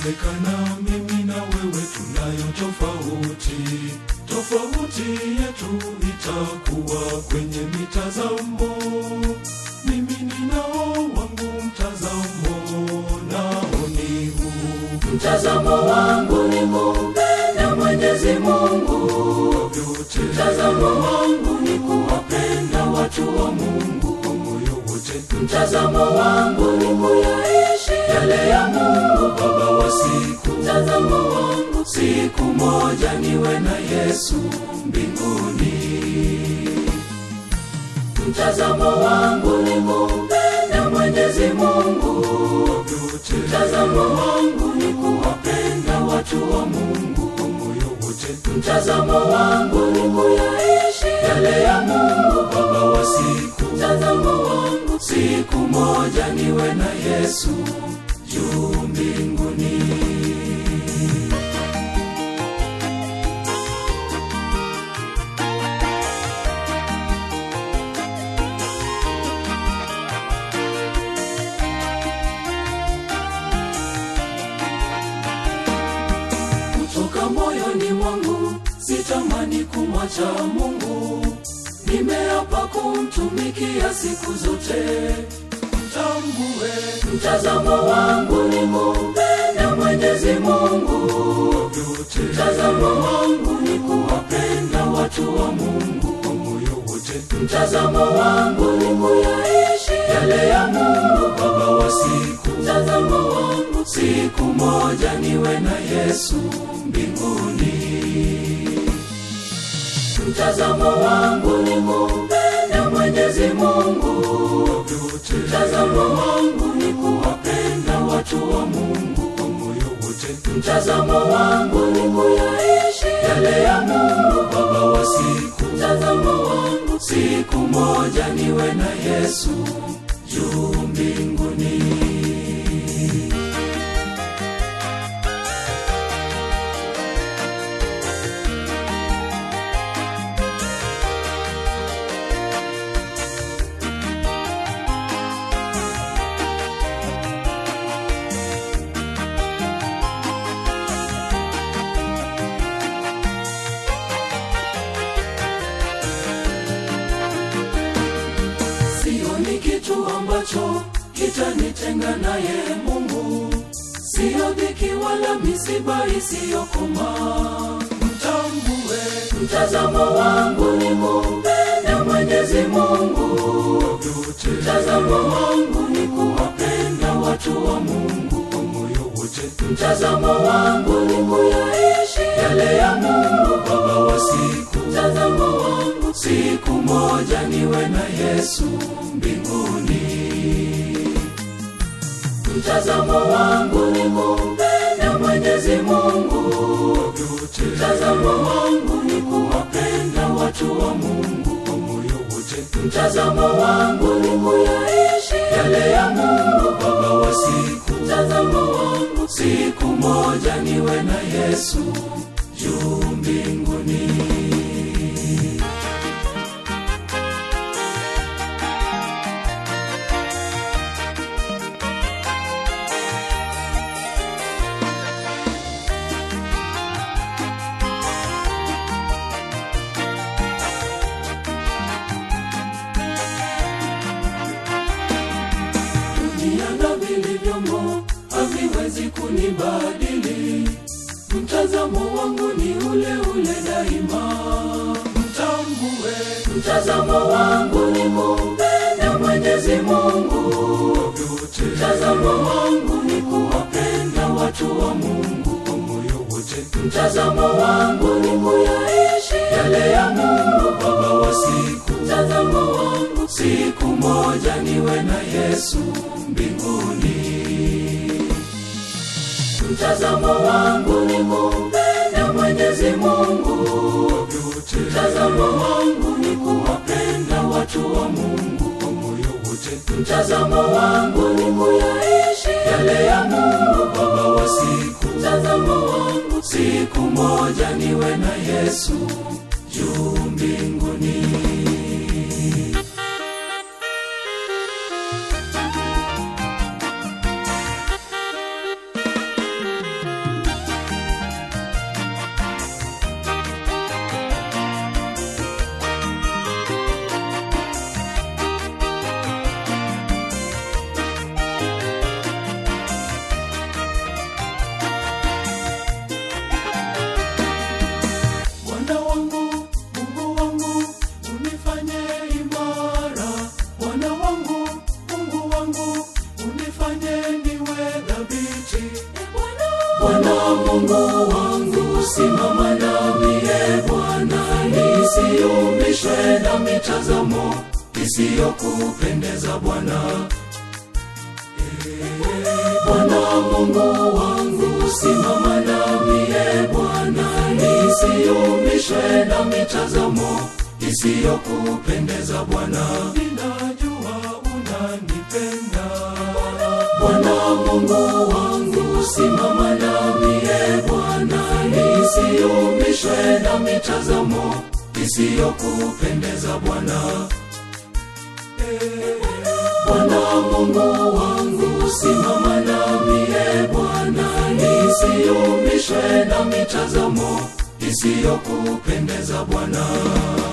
Yawezekana mimi na wewe tunayo tofauti, tofauti yetu itakuwa kwenye mitazamo. Mimi ninao wangu mtazamo, nao ni huu. Mtazamo wangu ni kumpenda Mwenyezi Mungu. Vyote Mtazamo wangu ni kuwapenda watu wa Mungu. kwa moyo wote, Mtazamo wangu ni kuyaishi yale ya Mungu. Baba wa siku, Mtazamo wangu siku moja niwe na Yesu mbinguni. Mtazamo wangu ni kumpenda Mwenyezi Mungu. vyote Mtazamo wangu ni kuwapenda watu wa Mungu. kwa moyo wote, Mtazamo wangu ni kuyaishi yale ya Mungu. Baba wa siku, Mtazamo wangu siku moja niwe na Yesu juu mbinguni. Kutoka moyoni mwangu sitamani kumwacha Mungu, nimeapa kumtumikia siku zote. tambue Mtazamo wangu ni kumpenda Mwenyezi Mungu. vyote Mtazamo wangu ni kuwapenda watu wa Mungu. kwa moyo wote, Mtazamo wangu ni kuyaishi yale ya Mungu. Baba wa siku, Mtazamo wangu siku moja niwe na Yesu mbinguni. Mtazamo wangu ni kumpenda Mwenyezi Mungu. vyote Mtazamo wangu ni kuwapenda watu wa Mungu. kwa moyo wote, Mtazamo wangu ni kuyaishi yale ya Mungu. Baba wa siku, Mtazamo wangu siku moja niwe na Yesu juu mbinguni. Sioni kitu ambacho kitanitenga naye Mungu, siyo dhiki wala misiba isiyokoma. tambue Mtazamo wangu ni kumpenda Mwenyezi Mungu. vyote Mtazamo wangu ni kuwapenda watu wa Mungu. kwa moyo wote, Mtazamo wangu ni kuyaishi yale ya Mungu. Baba wa siku, Mtazamo wangu siku moja niwe na Yesu mbinguni. Mtazamo wangu ni kumpenda Mwenyezi Mungu. vyote Mtazamo wangu ni kuwapenda watu wa Mungu. kwa moyo wote, Mtazamo wangu ni kuyaishi yale ya Mungu. Baba wa siku, Mtazamo wangu siku moja niwe na Yesu juu mbinguni. dunia na vilivyomo haviwezi kunibadili. Mtazamo wangu ni ule ule daima. tambue Mtazamo wangu ni kumpenda Mwenyezi Mungu. vyote Mtazamo wangu ni kuwapenda watu wa Mungu. kwa moyo wote, Mtazamo wangu ni kuyaishi yale ya Mungu. Baba wa siku, Mtazamo wangu siku moja niwe na Yesu mbinguni. Mtazamo wangu ni kumpenda Mwenyezi Mungu. vyote Mtazamo wangu ni kuwapenda watu wa Mungu. kwa moyo wote, Mtazamo wangu ni kuyaishi yale ya Mungu. Baba wa siku, Mtazamo wangu siku moja niwe na Yesu juu mbinguni. nisiyumbishwe na mitazamo isiyokupendeza Bwana. Bwana Mungu wangu, simama nami e Bwana, nisiyumbishwe na mitazamo isiyokupendeza Bwana. ninajua unanipenda Bwana Mungu wangu, simama nami e Bwana, nisiyumbishwe na mitazamo isiyokupendeza Bwana. Bwana Mungu wangu, simama nami e Bwana, nisiyumbishwe na mitazamo isiyokupendeza Bwana.